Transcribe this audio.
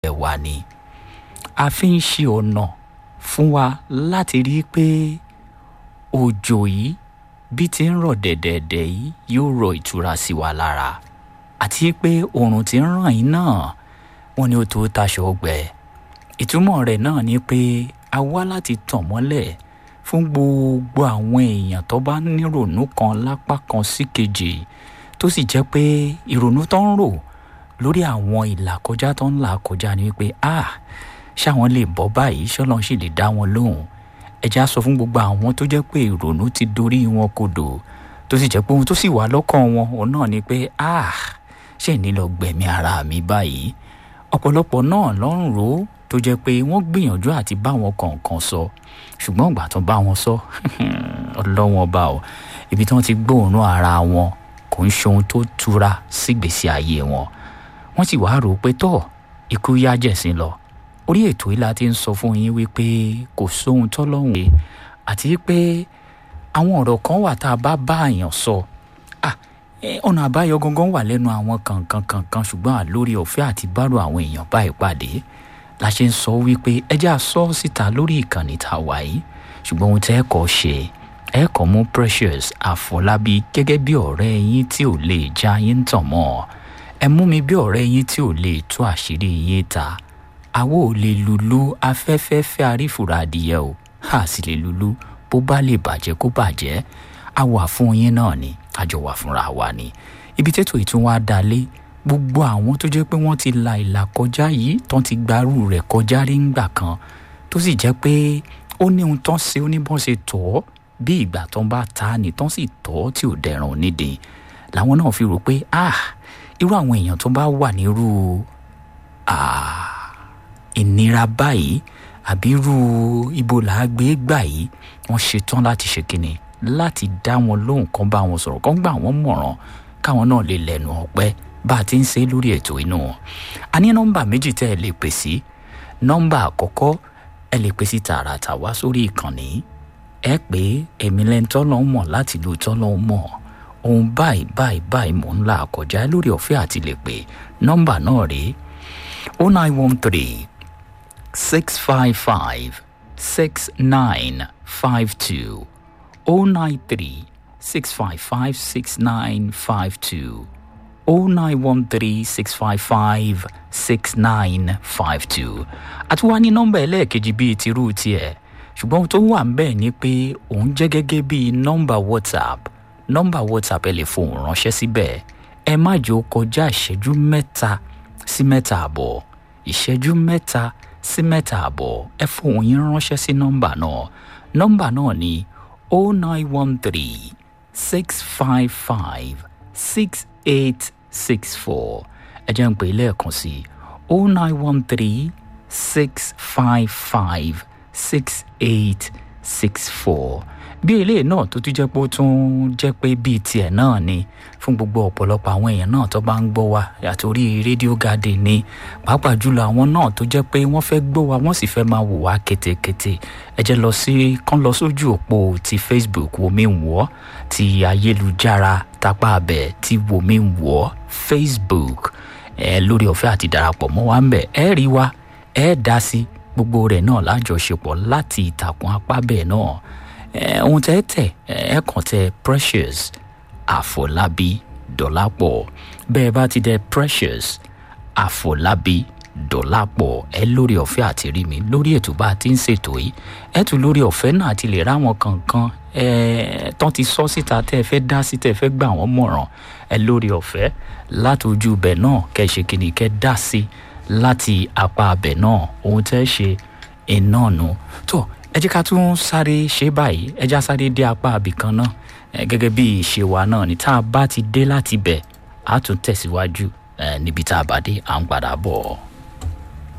ẹ̀ wá ni a fi ń ṣe ọ̀nà fún wa láti rí i pé òjò yìí bí ti ń rọ̀ dẹ̀dẹ̀dẹ̀ yìí yóò rọ ìtura sí wa lára àti pé oòrùn tí ń ràn yín náà wọ́n ní ó tó taṣọ ọgbẹ́ ìtumọ̀ rẹ̀ náà ni pé a wá láti tàn mọ́lẹ̀ fún gbogbo àwọn èèyàn tó bá nírònú kan lápá kan sí kejì tó sì jẹ́ pé ìrònú tó ń rò lórí àwọn ìlàkọjá tó ń là kọjá ni wípé ah ṣáwọn lè bọ́ báyìí ṣọ́lọ́n sì lè dá wọn lóhùn ẹja sọ fún gbogbo àwọn tó jẹ́ pé ìrònú ti dorí wọn kodò tó sì jẹ́ pé ohun tó sì wà lọ́kàn wọn òun náà ni pé ah ṣé ní lọ gbẹ̀mí ara mi báyìí ọ̀pọ̀lọpọ̀ náà ló ń rò ó tó jẹ́ pé wọ́n gbìyànjú àti bá wọn kọ̀ọ̀kan sọ ṣùgbọ́n ìgbà tó bá wọn sọ ọlọ́wọ́n bá ọ ibi tí wọ́n ti gbóòórùn ara wọn kò ń ṣe ohun tó tura sígbèsí ayé wọn wọ́n sì wáá rò ó pé tọ́ ikú yá jẹ̀sín lọ orí ètò yìí la ti ń sọ fún yín wípé kò sóhun tọ́lọ́hún ṣe àti pé àwọn ọ̀rọ̀ kan wà tá a bá bá àyàn sọ ọ̀nà àbáyọ gangan wà lẹ́nu àwọn kankan kankan ṣùgbọ́n àlórí ọ̀fẹ́ àti bárò àwọn èèyàn báyìí pàdé la ṣe ń sọ wípé ẹjẹ́ àsọ síta lórí ìkànnì tá a wà yìí ṣùgbọ́n ohun tẹ́ ẹ kọ́ ṣe ẹ kọ́ mú Precious Àfọlábí gẹ́gẹ́ bí ọ̀rẹ́ yín tí ò lè já yín tàn mọ́ ẹ mú mi bí ọ̀rẹ́ yín tí ò lè tú àṣírí yín ta àwo ò lè lùlù afẹ́fẹ́fẹ́ àrífura adìyẹ o a sì lè lùlù bó bá lè bàjẹ́ kó bàjẹ́ a wà fún yín náà ni a jọ wà fúnra wa ni ibi tètò ìtún wa dalé gbogbo àwọn tó jẹ́ pé wọ́n ti la ìlà kọjá yìí tán ti gbarú rẹ̀ kọjá rí ńgbà kan tó sì jẹ́ pé ó ní ohun tán ṣe ó ní bọ́n ṣe tọ̀ ọ́ bí ìgbà tán bá ta ni tán sì tọ̀ ọ́ tí ò dẹ̀rùn onídìí làwọn náà fi rò pé ah irú àwọn èèyàn tó bá wà nírú ìnira báyìí àbí irú ibo là á gbé gbà yìí wọ́n ṣetán láti ṣe kínni láti dá wọn lóhùn kan bá wọn sọ̀rọ̀ kan gbà wọ́n mọ̀ràn káwọn náà lè lẹ́nu ọpẹ́ bá a ti ń ṣe lórí ètò inú a ní nọ́mbà méjì tẹ́ ẹ lè pè sí nọ́mbà àkọ́kọ́ ẹ lè pè sí tààràtà wá sórí ìkànnì ẹ pé èmi lẹ́ni tọ́lọ́ ń mọ̀ láti lu tọ́lọ́ ń mọ̀ ohun báyìí báyìí báyìí mò ń là kọjá lórí ọ̀fẹ́ àti lè pè nọ́mbà náà rèé o nine one three six five five six nine five two o nine three six five five six nine five two. 09136556952 àti wá ní nọ́mbà ẹlẹ́ẹ̀kejì bíi tirú tiẹ̀ ṣùgbọ́n ohun tó wà ń bẹ̀ ni pé òun jẹ́ gẹ́gẹ́ bíi nọ́mbà whatsapp nọ́mbà whatsapp ẹ lè fohùn ránṣẹ́ síbẹ̀ ẹ má jẹ́ ó kọjá ìṣẹ́jú mẹ́ta sí mẹ́ta àbọ̀ ìṣẹ́jú mẹ́ta sí mẹ́ta àbọ̀ ẹ fohùn yín ránṣẹ́ sí nọ́mbà náà nọ́mbà náà ni 0913 655 6864 ẹ jẹ́ ń pè lẹ́ẹ̀kan sí o nine one three six five five six eight six four bí eléyìí náà tó tún jẹ́ pé ó tún jẹ́ pé bíi tiẹ̀ náà ni fún gbogbo ọ̀pọ̀lọpọ̀ àwọn èèyàn náà tó bá ń gbọ́ wa àtòrí rédíò garden ni pàápàá jùlọ àwọn náà tó jẹ́ pé wọ́n fẹ́ gbọ́ wa wọ́n sì fẹ́ máa wò wá kétékété ẹ jẹ́ lọ sí kán lọ sójú òpó ti Facebook wòmí wọ́ ti ayélujára tápá abẹ ti wòmí wọ́ Facebook ẹ lórí ọ̀fẹ́ àti darapọ̀ mọ́ wa ń bẹ̀ ẹ rí wa ẹ dá sí gbogbo rẹ̀ náà lájọṣepọ̀ láti ìtàkùn apá bẹ́ẹ̀ náà ohun tẹ́ tẹ̀ ẹ kàn tẹ Precious Àfọlábí Dọ̀lápọ̀ bẹ́ẹ̀ bá ti dẹ Precious Àfọlábí Dọ̀lápọ̀ ẹ lórí ọ̀fẹ́ àti rí mi lórí ètò bá a ti ń ṣètò yìí ẹ tún lórí ọ̀fẹ́ náà ti lè ráwọn kankan ẹ tán ti sọ síta tẹ́ ẹ fẹ́ dá sí tẹ́ ẹ fẹ́ gbà wọ́n mọ̀ràn ẹ lórí ọ̀fẹ́ láti ojú ibẹ̀ náà kẹ́ ṣe kìnnì kẹ́ dá sí láti apá abẹ̀ náà ohun tẹ́ ṣe iná nu tó ẹ jẹ́ ká tún sáré ṣe báyìí ẹ já sáré dé apá abìkan náà gẹ́gẹ́ bí ìṣe wa náà ni tá a bá ti dé láti bẹ̀ á tún tẹ̀síwájú níbi tá a bá dé à ń padà bọ̀ ọ́.